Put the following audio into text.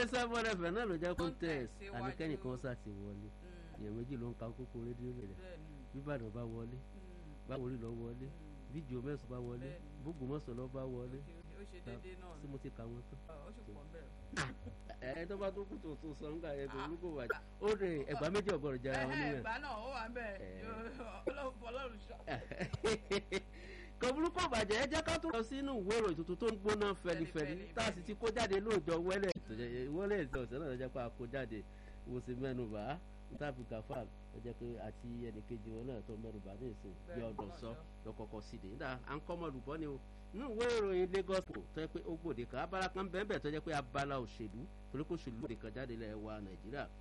sábọ́n ẹ̀fẹ̀ náà ló jẹ́ contest Contest àníkẹ́ni kan síwájú. sá ti wọlé èèyàn méjì ló ń ka kókó rédíò rẹ̀ bẹ́ẹ̀ni bíbàdàn bá wọlé báwo rí lọ wọlé bíjò mẹ́sàn bá wọlé Bẹ́ẹ̀ni. bógùnmọ́sán lọ bá wọlé ó ṣe déédéé náà tí mo ti kà wọ́n tán. ó sì pọ̀ bẹ́ẹ̀. ẹ tó bá tó kù tó tó sọ nígbà yẹn kò ní kò wájú ó rè ẹgbàá méjì ọgọrùn jẹra wọn ẹ̀hẹ́ níbẹ̀. ìgbà náà ó wà ń bẹ̀ Eh. ọlọ́run ṣọ́. kò burúkú bàjẹ́ ẹ jẹ́ ká tó lọ sínú ìwé ìròyìn tuntun tó ń gbóná fẹlifẹli Fẹlifẹli, tá a sì ti kó jáde lóòjọ́ wẹ́lẹ̀ wẹ́lẹ̀ ìṣe ọ̀sẹ̀ náà ló jẹ́ pé a kó jáde wo sí mẹ́nuba níta-fi gafal ló jẹ́ pé àti ẹnìkejì wọn náà tó mẹ́nuba ní ìsìn bí Bẹ́ẹ̀, ọdún sọ ọdún sọ. lọ́kọ̀ọ̀kọ̀ sí de níta à ń kọ́ ọmọlùbọ́ ni o nínú ìwé ìròyìn Lagos Post tó yẹ pé ó gbòde kan abala kan bẹ́ẹ̀ bẹ́ẹ̀ tó jẹ́ pé abala òṣèlú torí kò ṣèlú òde kan jáde lẹ́ẹ̀ wa Nàìjíríà